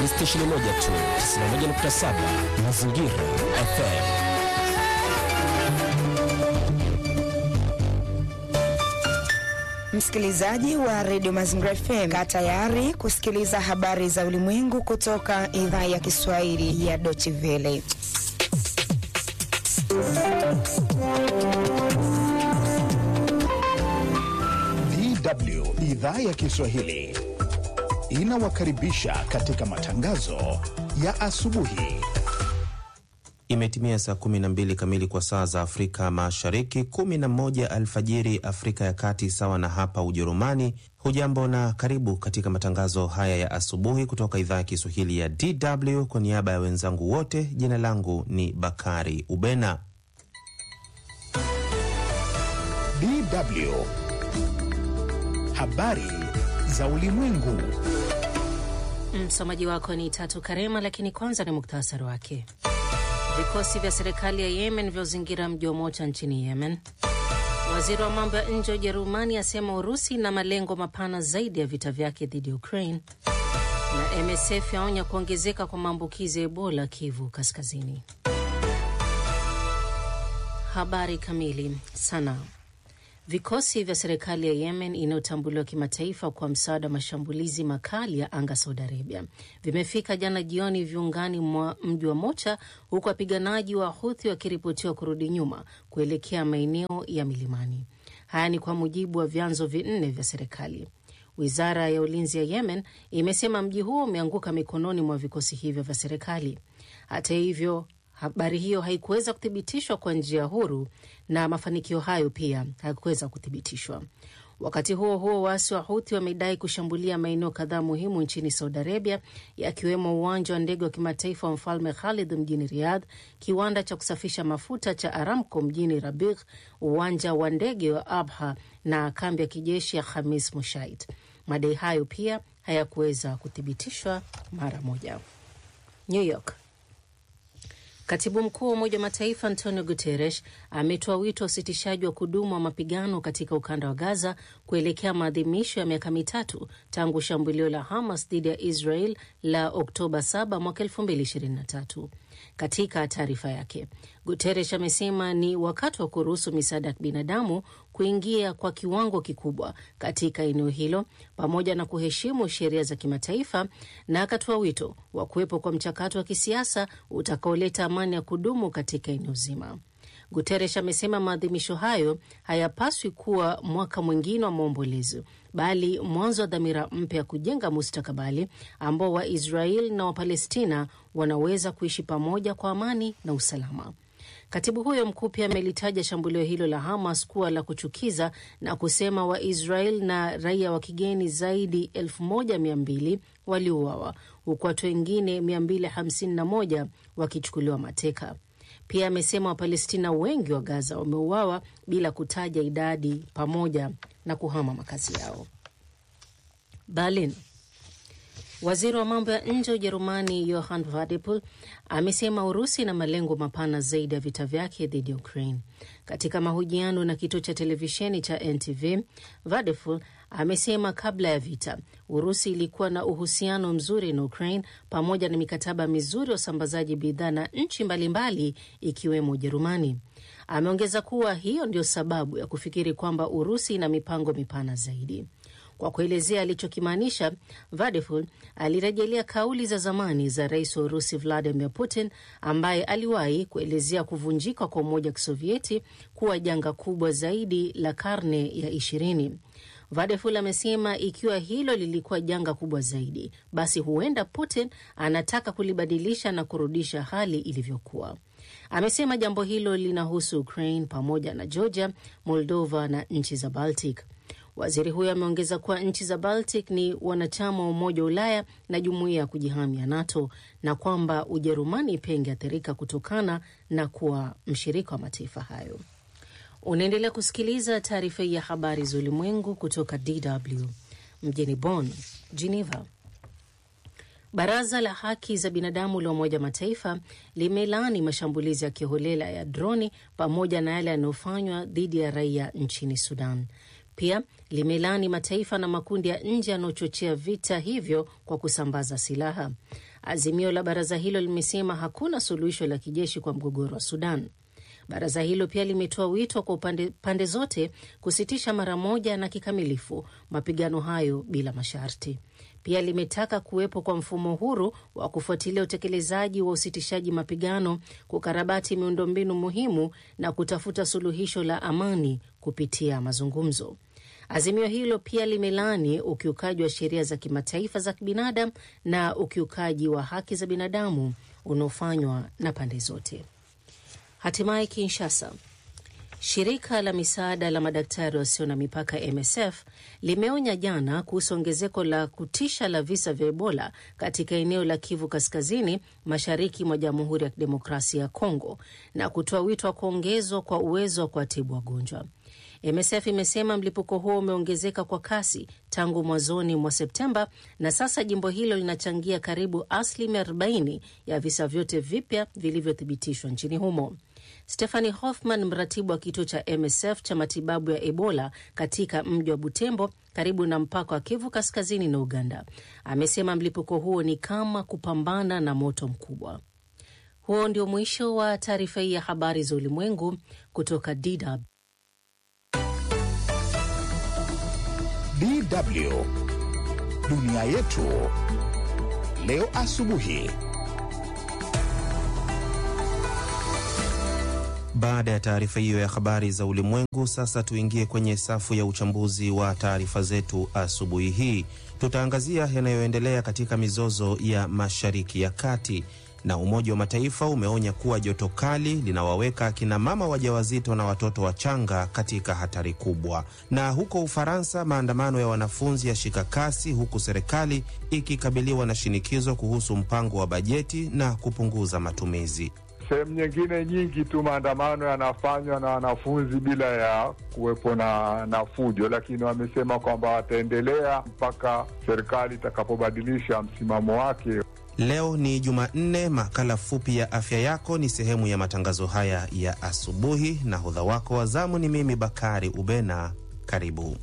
ni stesheni moja tu, 91.7 Mazingira FM. Msikilizaji wa redio Mazingira FM, kaa tayari kusikiliza habari za ulimwengu kutoka idhaa ya Kiswahili ya Deutsche Welle. DW idhaa ya Kiswahili inawakaribisha katika matangazo ya asubuhi. Imetimia saa 12 kamili kwa saa za Afrika Mashariki, 11 alfajiri Afrika ya Kati, sawa na hapa Ujerumani. Hujambo na karibu katika matangazo haya ya asubuhi kutoka idhaa ya Kiswahili ya DW. Kwa niaba ya wenzangu wote, jina langu ni Bakari Ubena. DW habari za ulimwengu. Msomaji wako ni Tatu Karema, lakini kwanza ni muktasari wake. Vikosi vya serikali ya Yemen vyazingira mji wa Mocha nchini Yemen. Waziri wa mambo ya nje wa Ujerumani asema Urusi na malengo mapana zaidi ya vita vyake dhidi ya Ukraine, na MSF yaonya kuongezeka kwa maambukizi ya Ebola Kivu Kaskazini. Habari kamili. Sana Vikosi vya serikali ya Yemen inayotambuliwa kimataifa kwa msaada wa mashambulizi makali ya anga Saudi Arabia vimefika jana jioni viungani mwa mji wa Mocha, huku wapiganaji wa Huthi wakiripotiwa kurudi nyuma kuelekea maeneo ya milimani. Haya ni kwa mujibu wa vyanzo vinne vya serikali. Wizara ya ulinzi ya Yemen imesema mji huo umeanguka mikononi mwa vikosi hivyo vya serikali. Hata hivyo habari hiyo haikuweza kuthibitishwa kwa njia huru na mafanikio hayo pia hayakuweza kuthibitishwa. Wakati huo huo, waasi wa Huthi wamedai kushambulia maeneo kadhaa muhimu nchini Saudi Arabia, yakiwemo uwanja wa ndege wa kimataifa wa Mfalme Khalid mjini Riyadh, kiwanda cha kusafisha mafuta cha Aramco mjini Rabigh, uwanja wa ndege wa Abha na kambi ya kijeshi ya Khamis Mushait. Madai hayo pia hayakuweza kuthibitishwa mara moja. New York. Katibu mkuu wa Umoja wa Mataifa Antonio Guterres ametoa wito wa usitishaji wa kudumu wa mapigano katika ukanda wa Gaza kuelekea maadhimisho ya miaka mitatu tangu shambulio la Hamas dhidi ya Israel la Oktoba 7 mwaka 2023. Katika taarifa yake, Guterres amesema ni wakati wa kuruhusu misaada ya kibinadamu kuingia kwa kiwango kikubwa katika eneo hilo pamoja na kuheshimu sheria za kimataifa, na akatoa wito wa kuwepo kwa mchakato wa kisiasa utakaoleta amani ya kudumu katika eneo zima. Guterres amesema maadhimisho hayo hayapaswi kuwa mwaka mwingine wa maombolezo, bali mwanzo wa dhamira mpya ya kujenga mustakabali ambao Waisraeli na Wapalestina wanaweza kuishi pamoja kwa amani na usalama. Katibu huyo mkuu pia amelitaja shambulio hilo la Hamas kuwa la kuchukiza na kusema Waisrael na raia wa kigeni zaidi elfu moja mia mbili waliuawa huku watu wengine 251 wakichukuliwa mateka. Pia amesema Wapalestina wengi wa Gaza wameuawa bila kutaja idadi pamoja na kuhama makazi yao. Berlin. Waziri wa mambo ya nje wa Ujerumani Johann Wadephul amesema Urusi ina malengo mapana zaidi ya vita vyake dhidi ya Ukraine. Katika mahojiano na kituo cha televisheni cha NTV, Wadephul amesema kabla ya vita Urusi ilikuwa na uhusiano mzuri na Ukraine pamoja na mikataba mizuri ya usambazaji bidhaa na nchi mbalimbali ikiwemo Ujerumani. Ameongeza kuwa hiyo ndio sababu ya kufikiri kwamba Urusi ina mipango mipana zaidi. Kwa kuelezea alichokimaanisha, Vadeful alirejelea kauli za zamani za rais wa Urusi Vladimir Putin ambaye aliwahi kuelezea kuvunjika kwa Umoja wa Kisovieti kuwa janga kubwa zaidi la karne ya ishirini. Vadeful amesema ikiwa hilo lilikuwa janga kubwa zaidi, basi huenda Putin anataka kulibadilisha na kurudisha hali ilivyokuwa. Amesema jambo hilo linahusu Ukraine pamoja na Georgia, Moldova na nchi za Baltic. Waziri huyo ameongeza kuwa nchi za Baltic ni wanachama wa Umoja wa Ulaya na jumuiya ya kujihami ya NATO na kwamba Ujerumani pia ingeathirika kutokana na kuwa mshirika wa mataifa hayo. Unaendelea kusikiliza taarifa hii ya habari za ulimwengu kutoka DW mjini Bonn, Geneva. Baraza la haki za binadamu la Umoja Mataifa limelaani mashambulizi ya kiholela ya droni pamoja na yale yanayofanywa dhidi ya raia nchini Sudan. Pia limelaani mataifa na makundi ya nje yanayochochea vita hivyo kwa kusambaza silaha. Azimio la baraza hilo limesema hakuna suluhisho la kijeshi kwa mgogoro wa Sudan. Baraza hilo pia limetoa wito kwa upande, pande zote kusitisha mara moja na kikamilifu mapigano hayo bila masharti. Pia limetaka kuwepo kwa mfumo huru wa kufuatilia utekelezaji wa usitishaji mapigano, kukarabati miundombinu muhimu na kutafuta suluhisho la amani kupitia mazungumzo. Azimio hilo pia limelaani ukiukaji wa sheria za kimataifa za kibinadamu na ukiukaji wa haki za binadamu unaofanywa na pande zote. Hatimaye Kinshasa, shirika la misaada la madaktari wasio na mipaka MSF limeonya jana kuhusu ongezeko la kutisha la visa vya Ebola katika eneo la Kivu Kaskazini, mashariki mwa Jamhuri ya Kidemokrasia ya Kongo, na kutoa wito wa kuongezwa kwa uwezo wa kuwatibu wagonjwa. MSF imesema mlipuko huo umeongezeka kwa kasi tangu mwanzoni mwa Septemba na sasa jimbo hilo linachangia karibu asilimia 40 ya visa vyote vipya vilivyothibitishwa nchini humo. Stephanie Hoffman, mratibu wa kituo cha MSF cha matibabu ya Ebola katika mji wa Butembo karibu na mpaka wa Kivu Kaskazini na Uganda, amesema mlipuko huo ni kama kupambana na moto mkubwa. Huo ndio mwisho wa taarifa hii ya habari za ulimwengu kutoka DW. DW dunia yetu leo asubuhi. Baada ya taarifa hiyo ya habari za ulimwengu, sasa tuingie kwenye safu ya uchambuzi wa taarifa zetu asubuhi hii. Tutaangazia yanayoendelea katika mizozo ya Mashariki ya Kati, na Umoja wa Mataifa umeonya kuwa joto kali linawaweka akina mama wajawazito na watoto wachanga katika hatari kubwa. Na huko Ufaransa, maandamano ya wanafunzi yashika kasi, huku serikali ikikabiliwa na shinikizo kuhusu mpango wa bajeti na kupunguza matumizi. Sehemu nyingine nyingi tu maandamano yanafanywa na wanafunzi bila ya kuwepo na, na fujo, lakini wamesema kwamba wataendelea mpaka serikali itakapobadilisha msimamo wake. Leo ni Jumanne. Makala fupi ya afya yako ni sehemu ya matangazo haya ya asubuhi, na hodha wako wa zamu ni mimi Bakari Ubena. Karibu.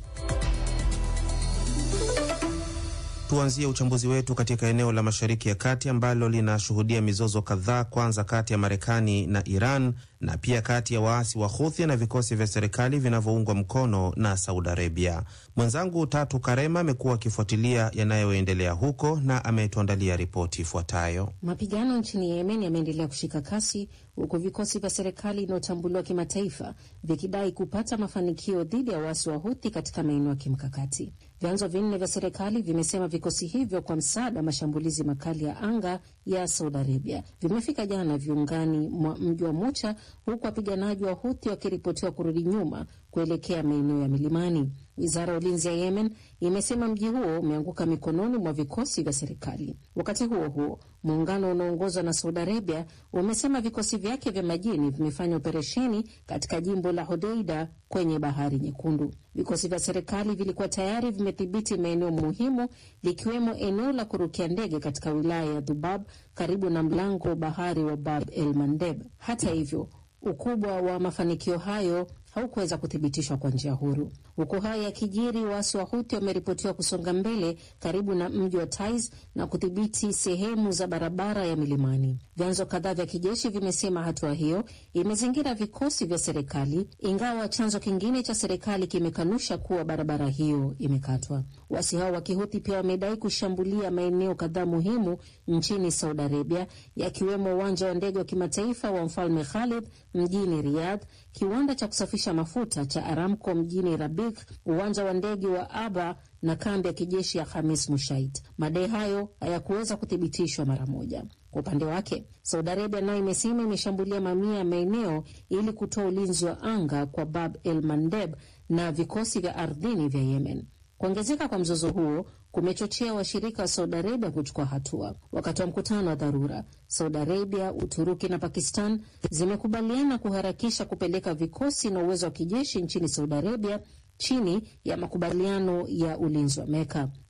Tuanzie uchambuzi wetu katika eneo la Mashariki ya Kati ambalo linashuhudia mizozo kadhaa, kwanza kati ya Marekani na Iran na pia kati ya waasi wa Huthi na vikosi vya serikali vinavyoungwa mkono na Saudi Arabia. Mwenzangu Tatu Karema amekuwa akifuatilia yanayoendelea huko na ametuandalia ripoti ifuatayo. Mapigano nchini Yemen yameendelea kushika kasi huku vikosi vya serikali inayotambuliwa kimataifa vikidai kupata mafanikio dhidi ya waasi wa Huthi katika maeneo ya kimkakati. Vyanzo vinne vya serikali vimesema vikosi hivyo kwa msaada wa mashambulizi makali ya anga ya Saudi Arabia vimefika jana viungani mwa mji wa Mucha, huku wapiganaji wa Huthi wakiripotiwa kurudi nyuma kuelekea maeneo ya milimani. Wizara ya ulinzi ya Yemen imesema mji huo umeanguka mikononi mwa vikosi vya serikali. Wakati huo huo, muungano unaoongozwa na Saudi Arabia umesema vikosi vyake vya majini vimefanya operesheni katika jimbo la Hodeida kwenye bahari Nyekundu. Vikosi vya serikali vilikuwa tayari vimedhibiti maeneo muhimu likiwemo eneo la kurukia ndege katika wilaya ya Dhubab karibu na mlango wa bahari wa Bab el Mandeb. Hata hivyo ukubwa wa mafanikio hayo haukuweza kuthibitishwa kwa njia huru. Huku haya yakijiri, waasi wa Huthi wameripotiwa kusonga mbele karibu na mji wa Taiz na kudhibiti sehemu za barabara ya milimani. Vyanzo kadhaa vya kijeshi vimesema hatua hiyo imezingira vikosi vya serikali, ingawa chanzo kingine cha serikali kimekanusha kuwa barabara hiyo imekatwa. Waasi hao wa Kihuthi pia wamedai kushambulia maeneo kadhaa muhimu nchini Saudi Arabia, yakiwemo uwanja wa ndege wa kimataifa wa Mfalme Khalid mjini Riyadh, kiwanda cha kusafisha mafuta cha Aramco mjini Rabik, uwanja wa ndege wa Aba na kambi ya kijeshi ya Hamis Mushaid. Madai hayo hayakuweza kuthibitishwa mara moja. Kwa upande wake, Saudi Arabia nayo imesema imeshambulia mamia ya maeneo ili kutoa ulinzi wa anga kwa Bab el Mandeb na vikosi vya ardhini vya Yemen. Kuongezeka kwa mzozo huo kumechochea washirika wa Saudi Arabia kuchukua hatua. Wakati wa mkutano wa dharura, Saudi Arabia, Uturuki na Pakistan zimekubaliana kuharakisha kupeleka vikosi na uwezo wa kijeshi nchini Saudi Arabia chini ya makubaliano ya ulinzi wa Meka.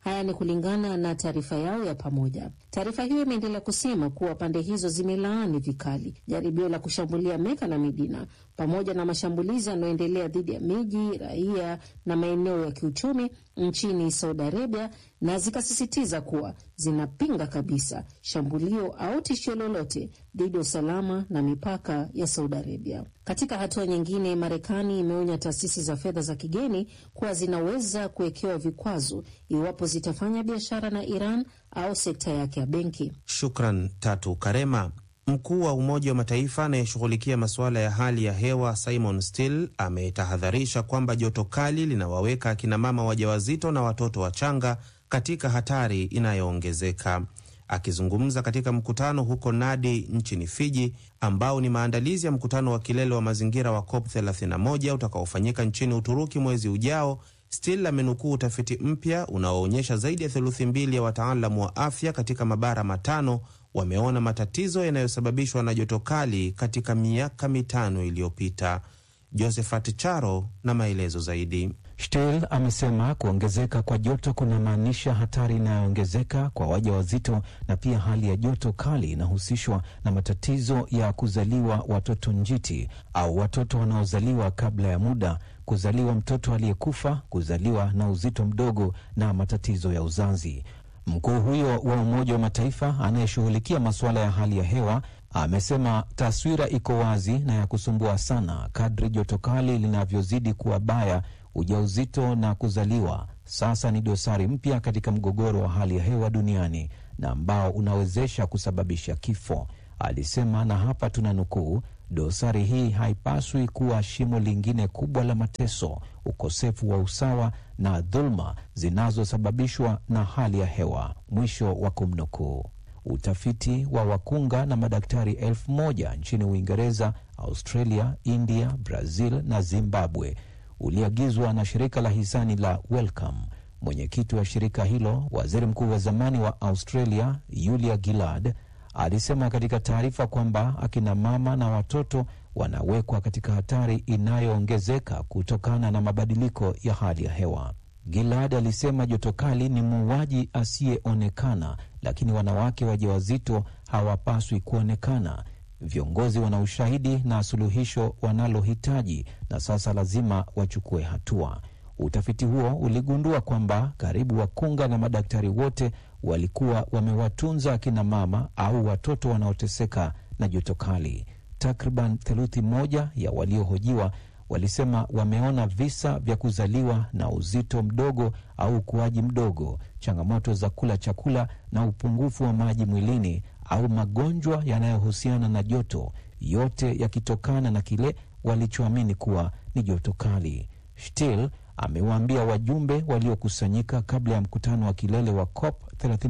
Haya ni kulingana na taarifa yao ya pamoja. Taarifa hiyo imeendelea kusema kuwa pande hizo zimelaani vikali jaribio la kushambulia Meka na Midina pamoja na mashambulizi yanayoendelea dhidi ya miji, raia na maeneo ya kiuchumi nchini Saudi Arabia, na zikasisitiza kuwa zinapinga kabisa shambulio au tishio lolote dhidi ya usalama na mipaka ya Saudi Arabia. Katika hatua nyingine, Marekani imeonya taasisi za fedha za kigeni kuwa zinaweza kuwekewa vikwazo iwapo zitafanya biashara na Iran au sekta yake ya benki. Shukran Tatu Karema. Mkuu wa Umoja wa Mataifa anayeshughulikia masuala ya hali ya hewa Simon Still ametahadharisha kwamba joto kali linawaweka akinamama wajawazito na watoto wachanga katika hatari inayoongezeka. Akizungumza katika mkutano huko Nadi nchini Fiji, ambao ni maandalizi ya mkutano wa kilele wa mazingira wa COP 31 utakaofanyika nchini Uturuki mwezi ujao, Still amenukuu utafiti mpya unaoonyesha zaidi ya theluthi mbili ya wataalamu wa afya katika mabara matano wameona matatizo yanayosababishwa na joto kali katika miaka mitano iliyopita. Josephat Charo na maelezo zaidi. Still amesema kuongezeka kwa joto kunamaanisha hatari inayoongezeka kwa wajawazito na pia hali ya joto kali inahusishwa na matatizo ya kuzaliwa watoto njiti au watoto wanaozaliwa kabla ya muda, kuzaliwa mtoto aliyekufa, kuzaliwa na uzito mdogo na matatizo ya uzazi. Mkuu huyo wa Umoja wa Mataifa anayeshughulikia masuala ya hali ya hewa amesema taswira iko wazi na ya kusumbua sana. Kadri joto kali linavyozidi kuwa baya, ujauzito na kuzaliwa sasa ni dosari mpya katika mgogoro wa hali ya hewa duniani na ambao unawezesha kusababisha kifo, alisema. Na hapa tuna nukuu, dosari hii haipaswi kuwa shimo lingine kubwa la mateso, ukosefu wa usawa na dhuluma zinazosababishwa na hali ya hewa, mwisho wa kumnukuu. Utafiti wa wakunga na madaktari elfu moja nchini Uingereza, Australia, India, Brazil na Zimbabwe uliagizwa na shirika la hisani la Wellcome. Mwenyekiti wa shirika hilo, waziri mkuu wa zamani wa Australia Julia Gillard, alisema katika taarifa kwamba akina mama na watoto wanawekwa katika hatari inayoongezeka kutokana na mabadiliko ya hali ya hewa. Gilad alisema joto kali ni muuaji asiyeonekana, lakini wanawake wajawazito hawapaswi kuonekana. Viongozi wana ushahidi na suluhisho wanalohitaji, na sasa lazima wachukue hatua. Utafiti huo uligundua kwamba karibu wakunga na madaktari wote walikuwa wamewatunza akina mama au watoto wanaoteseka na joto kali. Takriban theluthi moja ya waliohojiwa walisema wameona visa vya kuzaliwa na uzito mdogo au ukuaji mdogo, changamoto za kula chakula na upungufu wa maji mwilini, au magonjwa yanayohusiana na joto, yote yakitokana na kile walichoamini kuwa ni joto kali. Still amewaambia wajumbe waliokusanyika kabla ya mkutano wa kilele wa COP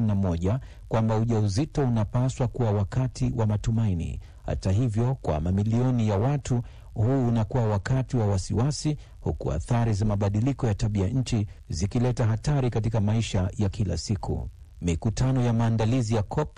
31 kwamba ujauzito unapaswa kuwa wakati wa matumaini. Hata hivyo, kwa mamilioni ya watu huu unakuwa wakati wa wasiwasi, huku athari za mabadiliko ya tabia nchi zikileta hatari katika maisha ya kila siku. Mikutano ya maandalizi ya COP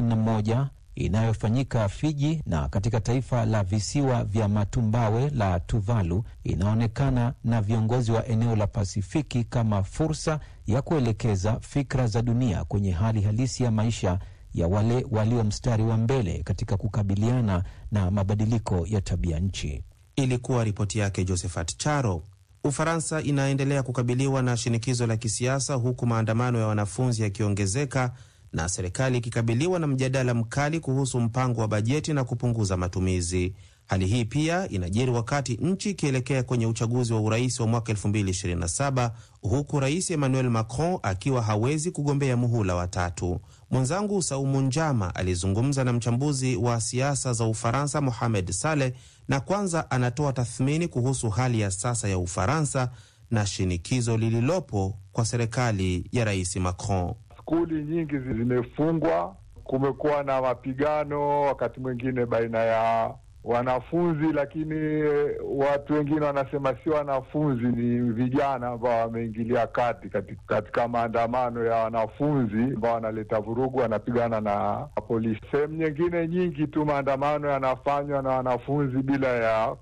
31 inayofanyika Fiji na katika taifa la visiwa vya matumbawe la Tuvalu inaonekana na viongozi wa eneo la Pasifiki kama fursa ya kuelekeza fikra za dunia kwenye hali halisi ya maisha ya wale walio mstari wa mbele katika kukabiliana na mabadiliko ya tabia nchi. Ilikuwa ripoti yake Josephat Charo. Ufaransa inaendelea kukabiliwa na shinikizo la kisiasa huku maandamano ya wanafunzi yakiongezeka na serikali ikikabiliwa na mjadala mkali kuhusu mpango wa bajeti na kupunguza matumizi. Hali hii pia inajiri wakati nchi ikielekea kwenye uchaguzi wa urais wa mwaka 2027 huku rais Emmanuel Macron akiwa hawezi kugombea muhula wa tatu. Mwenzangu Saumu Njama alizungumza na mchambuzi wa siasa za Ufaransa Mohamed Saleh, na kwanza anatoa tathmini kuhusu hali ya sasa ya Ufaransa na shinikizo lililopo kwa serikali ya rais Macron. Skuli nyingi zimefungwa, kumekuwa na mapigano wakati mwingine baina ya wanafunzi, lakini watu wengine wanasema si wanafunzi, ni vijana ambao wameingilia kati katika, katika maandamano ya wanafunzi ambao wanaleta vurugu, wanapigana na polisi. Sehemu nyingine nyingi tu maandamano yanafanywa na wanafunzi bila ya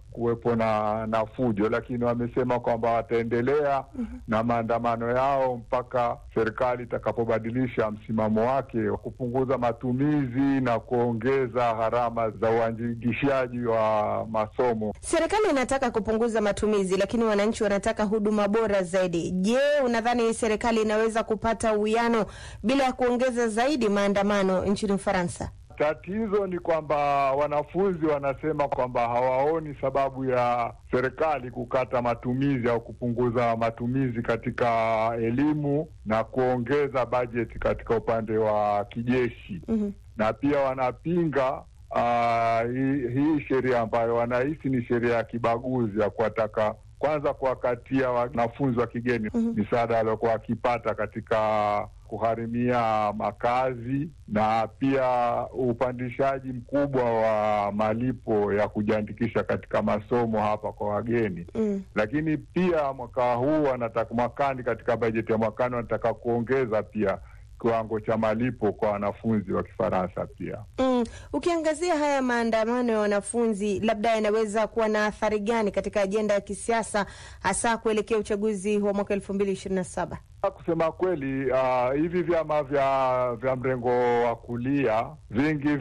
kuwepo na na fujo, lakini wamesema kwamba wataendelea na maandamano yao mpaka serikali itakapobadilisha msimamo wake wa kupunguza matumizi na kuongeza gharama za uandikishaji wa masomo. Serikali inataka kupunguza matumizi, lakini wananchi wanataka huduma bora zaidi. Je, unadhani serikali inaweza kupata uwiano bila ya kuongeza zaidi maandamano nchini Ufaransa? Tatizo ni kwamba wanafunzi wanasema kwamba hawaoni sababu ya serikali kukata matumizi au kupunguza matumizi katika elimu na kuongeza bajeti katika upande wa kijeshi. Mhm. Na pia wanapinga ah, hii hii sheria ambayo wanahisi ni sheria ya kibaguzi ya kuwataka kwanza kuwakatia wanafunzi wa kigeni misaada waliokuwa wakipata katika kugharimia makazi na pia upandishaji mkubwa wa malipo ya kujiandikisha katika masomo hapa kwa wageni Mm. lakini pia mwaka huu wanataka mwakani, katika bajeti ya mwakani wanataka kuongeza pia kiwango cha malipo kwa wanafunzi wa Kifaransa pia. Mm. Ukiangazia haya maandamano ya wanafunzi, labda yanaweza kuwa na athari gani katika ajenda ya kisiasa, hasa kuelekea uchaguzi wa mwaka elfu mbili ishirini na saba? Kusema kweli, uh, hivi vyama vya vya mrengo wa kulia vingi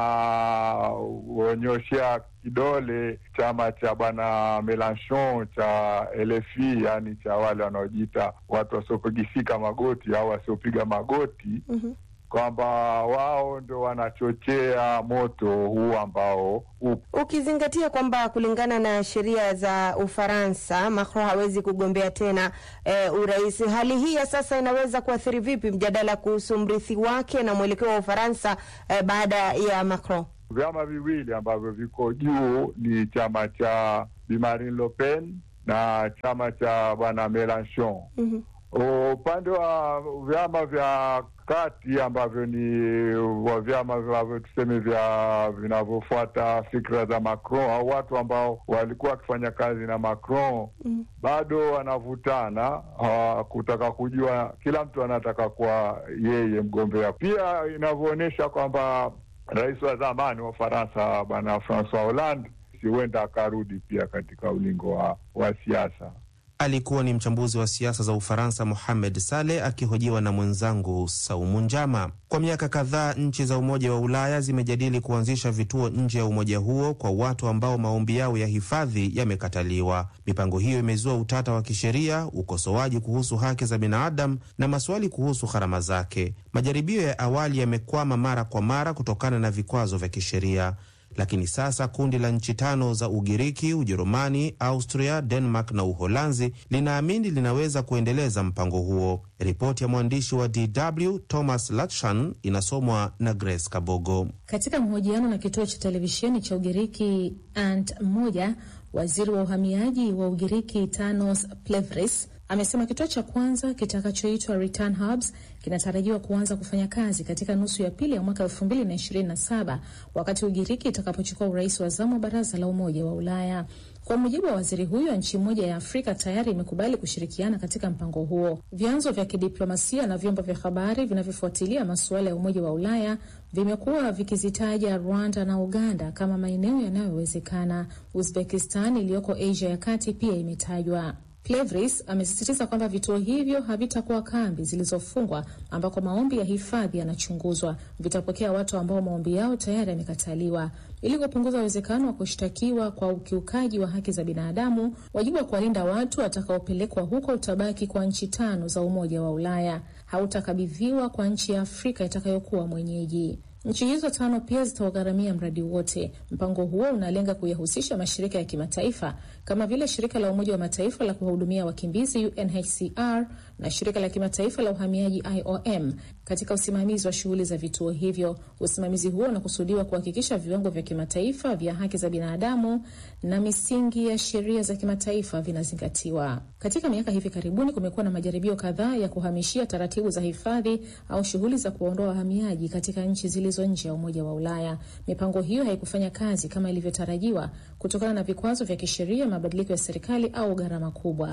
vinaonyoshea kidole chama cha bwana Melanchon cha LFI, yaani cha wale wanaojiita watu wasiopigisika magoti au wasiopiga magoti Mhm. kwamba wao ndio wanachochea moto huu ambao upo. Ukizingatia kwamba kulingana na sheria za Ufaransa Macron hawezi kugombea tena eh, urais, hali hii ya sasa inaweza kuathiri vipi mjadala kuhusu mrithi wake na mwelekeo wa Ufaransa eh, baada ya Macron? Vyama viwili ambavyo viko juu ni chama cha Bi Marine Le Pen na chama cha bwana Melanchon. Mhm. Upande wa vyama vya kati ambavyo ni wa vyama ambavyo tuseme vya vinavyofuata fikra za Macron au watu ambao walikuwa wakifanya kazi na Macron Mhm. bado wanavutana ah, kutaka kujua, kila mtu anataka kuwa yeye mgombea. Pia inavyoonyesha kwamba rais wa zamani wa Ufaransa bwana Francois Hollande si huenda akarudi pia katika ulingo wa, wa siasa. Alikuwa ni mchambuzi wa siasa za Ufaransa Mohamed Saleh akihojiwa na mwenzangu Saumu Njama. Kwa miaka kadhaa nchi za Umoja wa Ulaya zimejadili kuanzisha vituo nje ya umoja huo kwa watu ambao maombi yao ya hifadhi yamekataliwa. Mipango hiyo imezua utata wa kisheria, ukosoaji kuhusu haki za binadamu na maswali kuhusu gharama zake. Majaribio ya awali yamekwama mara kwa mara kutokana na vikwazo vya kisheria lakini sasa kundi la nchi tano za Ugiriki, Ujerumani, Austria, Denmark na Uholanzi linaamini linaweza kuendeleza mpango huo. Ripoti ya mwandishi wa DW Thomas Latshan inasomwa na Grace Kabogo. Katika mahojiano na kituo cha televisheni cha Ugiriki Ant moja, waziri wa uhamiaji wa Ugiriki Tanos Plevris amesema kituo cha kwanza kitakachoitwa Return Hubs kinatarajiwa kuanza kufanya kazi katika nusu ya pili ya mwaka elfu mbili na ishirini na saba wakati Ugiriki itakapochukua urais wa zamu wa baraza la Umoja wa Ulaya. Kwa mujibu wa waziri huyo, nchi moja ya Afrika tayari imekubali kushirikiana katika mpango huo. Vyanzo vya kidiplomasia na vyombo vya habari vinavyofuatilia masuala ya Umoja wa Ulaya vimekuwa vikizitaja Rwanda na Uganda kama maeneo yanayowezekana. Uzbekistan iliyoko Asia ya kati pia imetajwa. Plevris amesisitiza kwamba vituo hivyo havitakuwa kambi zilizofungwa ambako maombi ya hifadhi yanachunguzwa. Vitapokea watu ambao maombi yao tayari yamekataliwa. Ili kupunguza uwezekano wa kushtakiwa kwa ukiukaji wa haki za binadamu, wajibu wa kuwalinda watu watakaopelekwa huko utabaki kwa nchi tano za Umoja wa Ulaya, hautakabidhiwa kwa nchi ya Afrika itakayokuwa mwenyeji. Nchi hizo tano pia zitaugharamia mradi wote. Mpango huo unalenga kuyahusisha mashirika ya kimataifa kama vile shirika la Umoja wa Mataifa la kuwahudumia wakimbizi UNHCR na shirika la kimataifa la uhamiaji IOM katika usimamizi wa shughuli za vituo hivyo. Usimamizi huo unakusudiwa kuhakikisha viwango vya kimataifa vya haki za binadamu na misingi ya sheria za kimataifa vinazingatiwa. Katika miaka hivi karibuni, kumekuwa na majaribio kadhaa ya kuhamishia taratibu za hifadhi au shughuli za kuwaondoa wahamiaji katika nchi zilizo nje ya Umoja wa Ulaya. Mipango hiyo haikufanya kazi kama ilivyotarajiwa kutokana na vikwazo vya kisheria, mabadiliko ya serikali au gharama kubwa.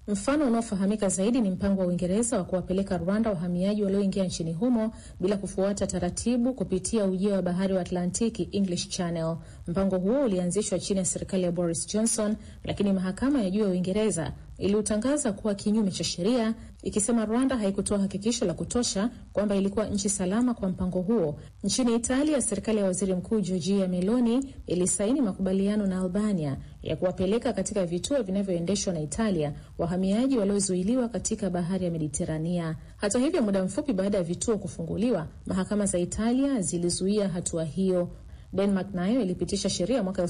Mfano unaofahamika zaidi ni mpango wa Uingereza wa kuwapeleka Rwanda wahamiaji walioingia nchini humo bila kufuata taratibu kupitia ujio wa bahari wa Atlantiki, English Channel. Mpango huo ulianzishwa chini ya serikali ya Boris Johnson, lakini mahakama ya juu ya Uingereza iliutangaza kuwa kinyume cha sheria, ikisema Rwanda haikutoa hakikisho la kutosha kwamba ilikuwa nchi salama kwa mpango huo. Nchini Italia, serikali ya waziri mkuu Giorgia Meloni ilisaini makubaliano na Albania ya kuwapeleka katika vituo vinavyoendeshwa na Italia wahamiaji waliozuiliwa katika bahari ya Mediterania. Hata hivyo, muda mfupi baada ya vituo kufunguliwa, mahakama za Italia zilizuia hatua hiyo. Denmark nayo ilipitisha sheria mwaka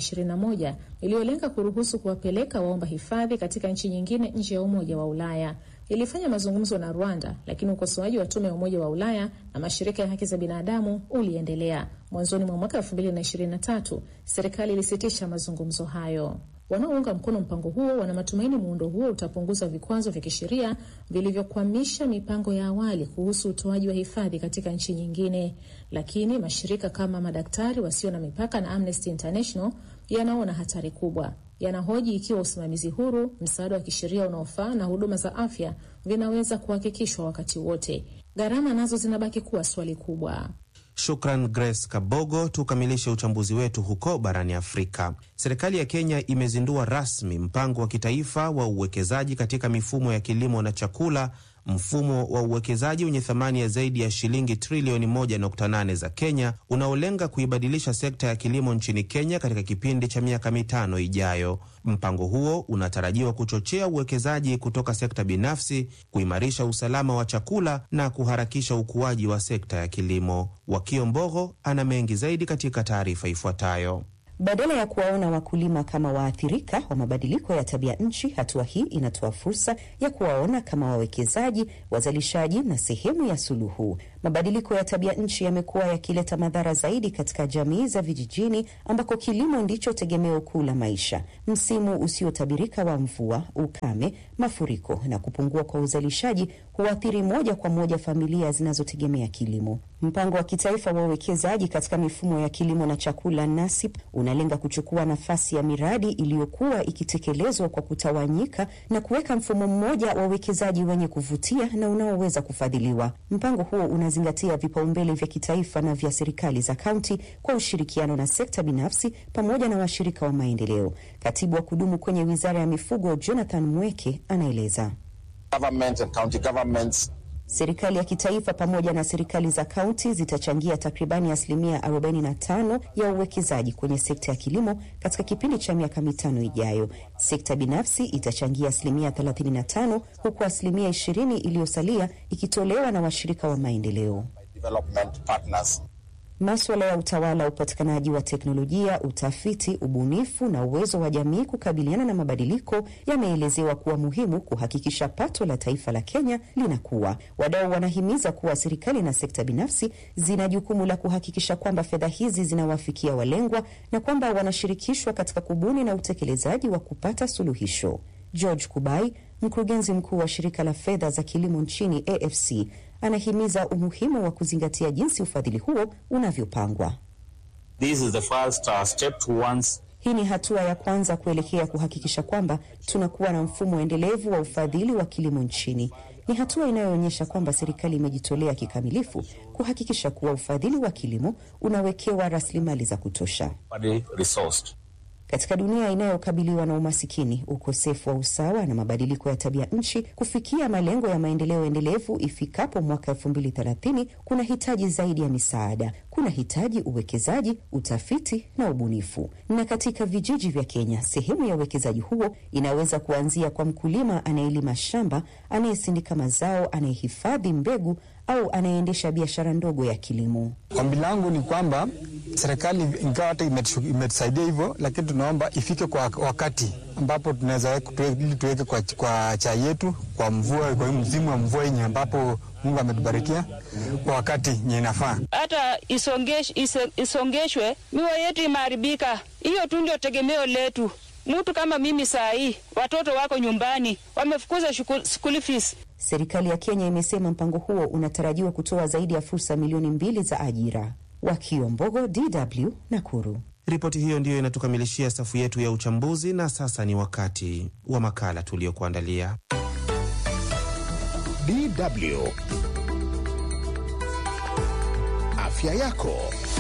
2021 iliyolenga kuruhusu kuwapeleka waomba hifadhi katika nchi nyingine nje ya Umoja wa Ulaya. Ilifanya mazungumzo na Rwanda, lakini ukosoaji wa tume ya Umoja wa Ulaya na mashirika ya haki za binadamu uliendelea. Mwanzoni mwa mwaka 2023 serikali ilisitisha mazungumzo hayo. Wanaounga mkono mpango huo wana matumaini muundo huo utapunguza vikwazo vya kisheria vilivyokwamisha mipango ya awali kuhusu utoaji wa hifadhi katika nchi nyingine, lakini mashirika kama Madaktari Wasio na Mipaka na Amnesty International yanaona hatari kubwa. Yanahoji ikiwa usimamizi huru, msaada wa kisheria unaofaa na huduma za afya vinaweza kuhakikishwa wakati wote. Gharama nazo zinabaki kuwa swali kubwa. Shukran Grace Kabogo. Tukamilishe uchambuzi wetu huko barani Afrika. Serikali ya Kenya imezindua rasmi mpango wa kitaifa wa uwekezaji katika mifumo ya kilimo na chakula, mfumo wa uwekezaji wenye thamani ya zaidi ya shilingi trilioni 1.8 za Kenya, unaolenga kuibadilisha sekta ya kilimo nchini Kenya katika kipindi cha miaka mitano ijayo. Mpango huo unatarajiwa kuchochea uwekezaji kutoka sekta binafsi, kuimarisha usalama wa chakula na kuharakisha ukuaji wa sekta ya kilimo. Wakio Mbogo ana mengi zaidi katika taarifa ifuatayo. Badala ya kuwaona wakulima kama waathirika wa mabadiliko ya tabia nchi, hatua hii inatoa fursa ya kuwaona kama wawekezaji, wazalishaji na sehemu ya suluhu. Mabadiliko ya tabia nchi yamekuwa yakileta madhara zaidi katika jamii za vijijini ambako kilimo ndicho tegemeo kuu la maisha. Msimu usiotabirika wa mvua, ukame, mafuriko na kupungua kwa uzalishaji huathiri moja kwa moja familia zinazotegemea kilimo. Mpango wa kitaifa wa uwekezaji katika mifumo ya kilimo na chakula NASIP unalenga kuchukua nafasi ya miradi iliyokuwa ikitekelezwa kwa kutawanyika na kuweka mfumo mmoja wa uwekezaji wenye kuvutia na unaoweza kufadhiliwa. Mpango huo unazingatia vipaumbele vya kitaifa na vya serikali za kaunti kwa ushirikiano na sekta binafsi pamoja na washirika wa maendeleo. Katibu wa kudumu kwenye wizara ya mifugo Jonathan Mweke anaeleza. Serikali ya kitaifa pamoja na serikali za kaunti zitachangia takribani asilimia 45 ya uwekezaji kwenye sekta ya kilimo katika kipindi cha miaka mitano ijayo. Sekta binafsi itachangia asilimia 35 huku asilimia 20 iliyosalia ikitolewa na washirika wa maendeleo. Maswala ya utawala, upatikanaji wa teknolojia, utafiti, ubunifu na uwezo wa jamii kukabiliana na mabadiliko yameelezewa kuwa muhimu kuhakikisha pato la taifa la Kenya linakuwa. Wadau wanahimiza kuwa serikali na sekta binafsi zina jukumu la kuhakikisha kwamba fedha hizi zinawafikia walengwa na kwamba wanashirikishwa katika kubuni na utekelezaji wa kupata suluhisho. George Kubai, mkurugenzi mkuu wa shirika la fedha za kilimo nchini AFC, anahimiza umuhimu wa kuzingatia jinsi ufadhili huo unavyopangwa. This is the first, uh, step towards... Hii ni hatua ya kwanza kuelekea kuhakikisha kwamba tunakuwa na mfumo endelevu wa ufadhili wa kilimo nchini. Ni hatua inayoonyesha kwamba serikali imejitolea kikamilifu kuhakikisha kuwa ufadhili wa kilimo unawekewa rasilimali za kutosha. Katika dunia inayokabiliwa na umasikini, ukosefu wa usawa na mabadiliko ya tabia nchi, kufikia malengo ya maendeleo endelevu ifikapo mwaka elfu mbili thelathini kuna hitaji zaidi ya misaada. Kuna hitaji uwekezaji, utafiti na ubunifu. Na katika vijiji vya Kenya, sehemu ya uwekezaji huo inaweza kuanzia kwa mkulima anayelima shamba, anayesindika mazao, anayehifadhi mbegu au anayeendesha biashara ndogo ya kilimo. Ombi langu ni kwamba serikali ingawa hata imetusaidia hivyo, lakini tunaomba ifike kwa wakati ambapo tunaweza ili tuweke kwa, kwa chai yetu kwa mvua, kwa msimu wa mvua yenye ambapo Mungu ametubarikia kwa wakati yenye inafaa. Hata isongesh, isongeshwe miwa yetu imeharibika. Hiyo tu ndio tegemeo letu. Mtu kama mimi saa hii watoto wako nyumbani wamefukuza school fees. Serikali ya Kenya imesema mpango huo unatarajiwa kutoa zaidi ya fursa milioni mbili za ajira. Wakio Mbogo, DW, Nakuru. Ripoti hiyo ndiyo inatukamilishia safu yetu ya uchambuzi, na sasa ni wakati wa makala tuliyokuandalia. DW afya yako.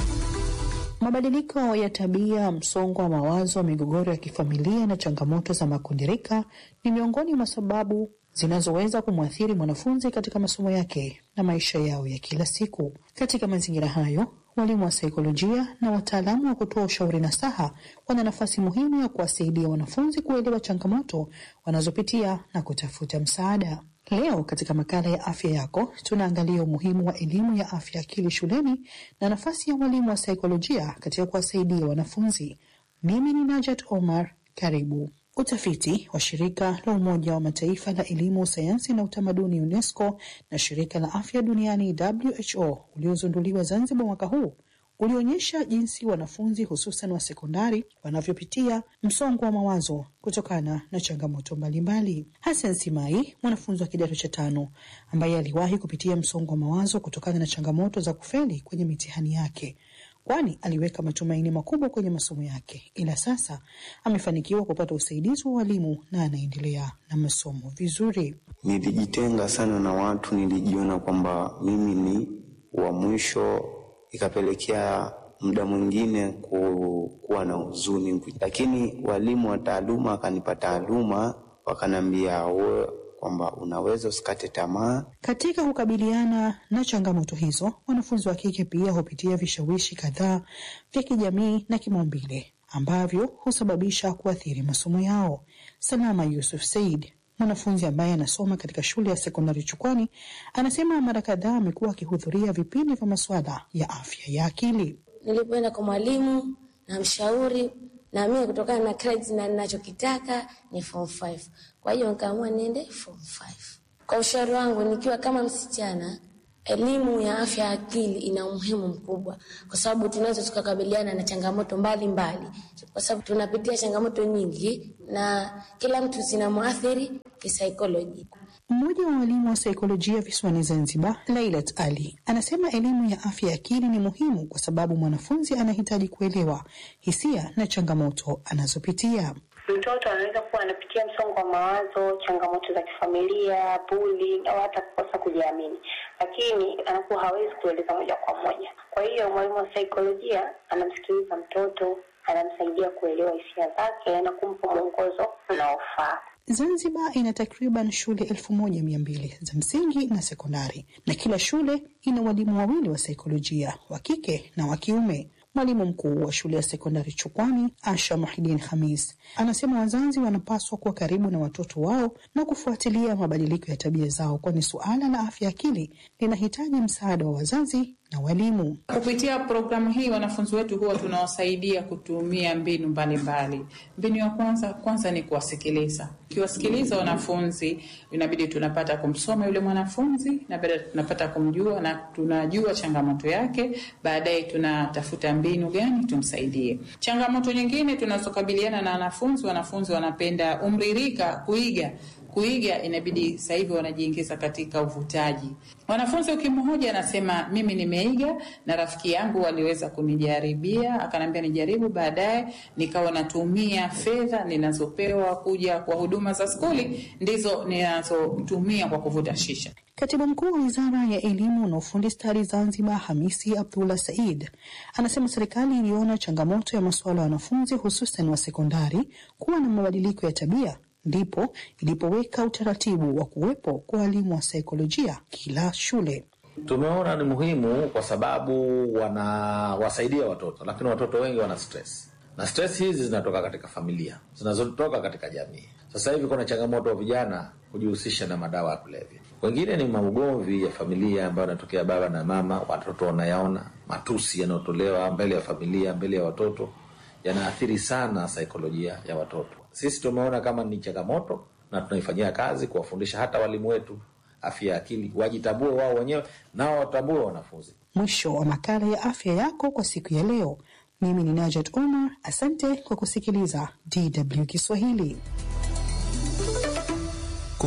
Mabadiliko ya tabia, msongo wa mawazo, migogoro ya kifamilia na changamoto za makundirika ni miongoni mwa sababu zinazoweza kumwathiri mwanafunzi katika masomo yake na maisha yao ya kila siku. Katika mazingira hayo, walimu wa saikolojia na wataalamu wa kutoa ushauri nasaha wana nafasi muhimu ya kuwasaidia wanafunzi kuelewa changamoto wanazopitia na kutafuta msaada. Leo katika makala ya afya yako tunaangalia umuhimu wa elimu ya afya akili shuleni na nafasi ya walimu wa saikolojia katika kuwasaidia wanafunzi. Mimi ni Najat Omar, karibu. Utafiti wa shirika la Umoja wa Mataifa la elimu, sayansi na utamaduni UNESCO na shirika la afya duniani WHO uliozunduliwa Zanzibar mwaka huu ulionyesha jinsi wanafunzi hususan wa sekondari wanavyopitia msongo wa mawazo kutokana na changamoto mbalimbali. Hassan Simai, mwanafunzi wa kidato cha tano ambaye aliwahi kupitia msongo wa mawazo kutokana na changamoto za kufeli kwenye mitihani yake, kwani aliweka matumaini makubwa kwenye masomo yake, ila sasa amefanikiwa kupata usaidizi wa walimu na anaendelea na masomo vizuri. Nilijitenga sana na watu, nilijiona kwamba mimi ni wa mwisho ikapelekea muda mwingine ku, kuwa na huzuni, lakini walimu wa taaluma wakanipa taaluma, wakaniambia wewe kwamba unaweza usikate tamaa. Katika kukabiliana na changamoto hizo, wanafunzi wa kike pia hupitia vishawishi kadhaa vya kijamii na kimaumbile ambavyo husababisha kuathiri masomo yao. Salama Yusuf Said mwanafunzi ambaye anasoma katika shule ya sekondari Chukwani anasema mara kadhaa amekuwa akihudhuria vipindi vya masuala ya afya ya akili. Nilipoenda kwa mwalimu na mshauri, na mimi kutokana na credits na ninachokitaka ni form 5, kwa hiyo nikaamua niende form 5. Kwa ushauri wangu, nikiwa kama msichana, elimu ya afya ya akili ina umuhimu mkubwa, kwa sababu tunaweza tukakabiliana na changamoto mbalimbali mbali. Kwa sababu tunapitia changamoto nyingi na kila mtu zinamwathiri kisaikolojia. Mmoja wa walimu wa saikolojia visiwani Zanzibar, Lailat Ali, anasema elimu ya afya ya akili ni muhimu kwa sababu mwanafunzi anahitaji kuelewa hisia na changamoto anazopitia. Mtoto anaweza kuwa anapitia msongo wa mawazo, changamoto za kifamilia, bullying au hata kukosa kujiamini, lakini anakuwa hawezi kueleza moja kwa moja. Kwa hiyo mwalimu wa saikolojia anamsikiliza mtoto, anamsaidia kuelewa hisia zake na kumpa mwongozo unaofaa. Zanzibar ina takriban shule elfu moja mia mbili za msingi na sekondari, na kila shule ina walimu wawili wa saikolojia wa kike na wa kiume. Mwalimu mkuu wa shule ya sekondari Chukwani, Asha Muhidin Hamis, anasema wazazi wanapaswa kuwa karibu na watoto wao na kufuatilia mabadiliko ya tabia zao, kwani suala la afya akili linahitaji msaada wa wazazi na walimu. Kupitia programu hii wanafunzi wetu huwa tunawasaidia kutumia mbinu mbalimbali. Mbinu ya kwanza kwanza ni kuwasikiliza. Ukiwasikiliza wanafunzi, inabidi tunapata kumsoma yule mwanafunzi na baadaye tunapata kumjua na tunajua changamoto yake, baadaye tunatafuta mbinu gani tumsaidie. Changamoto nyingine tunazokabiliana na wanafunzi, wanafunzi wanapenda umririka, kuiga kuiga inabidi sasa hivi wanajiingiza katika uvutaji. Mwanafunzi ukimhoja anasema mimi nimeiga na rafiki yangu waliweza kunijaribia, akanambia nijaribu, baadaye nikawa natumia fedha ninazopewa kuja kwa huduma za skuli ndizo ninazotumia kwa kuvuta shisha. Katibu mkuu wa wizara ya elimu na ufundi stadi Zanzibar, Hamisi Abdullah Said, anasema serikali iliona changamoto ya masuala ya wanafunzi hususan wa sekondari kuwa na mabadiliko ya tabia ndipo ilipoweka utaratibu wa kuwepo kwa walimu wa saikolojia kila shule. Tumeona ni muhimu kwa sababu wanawasaidia watoto, lakini watoto wengi wana stress na stress hizi zinatoka katika familia, zinazotoka katika jamii. Sasa hivi kuna changamoto wa vijana kujihusisha na madawa ya kulevya, wengine ni maugomvi ya familia ambayo yanatokea baba na mama, watoto wanayaona, matusi yanayotolewa mbele ya familia, mbele ya watoto yanaathiri sana saikolojia ya watoto. Sisi tumeona kama ni changamoto na tunaifanyia kazi kuwafundisha hata walimu wetu afya ya akili, wajitambue wao wenyewe nao watambue wanafunzi. Mwisho wa makala ya afya yako kwa siku ya leo. Mimi ni Najat Omar, asante kwa kusikiliza DW Kiswahili.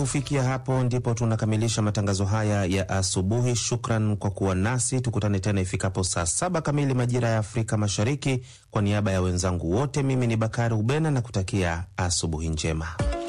Kufikia hapo ndipo tunakamilisha matangazo haya ya asubuhi. Shukran kwa kuwa nasi, tukutane tena ifikapo saa saba kamili majira ya Afrika Mashariki. Kwa niaba ya wenzangu wote, mimi ni Bakari Ubena na kutakia asubuhi njema.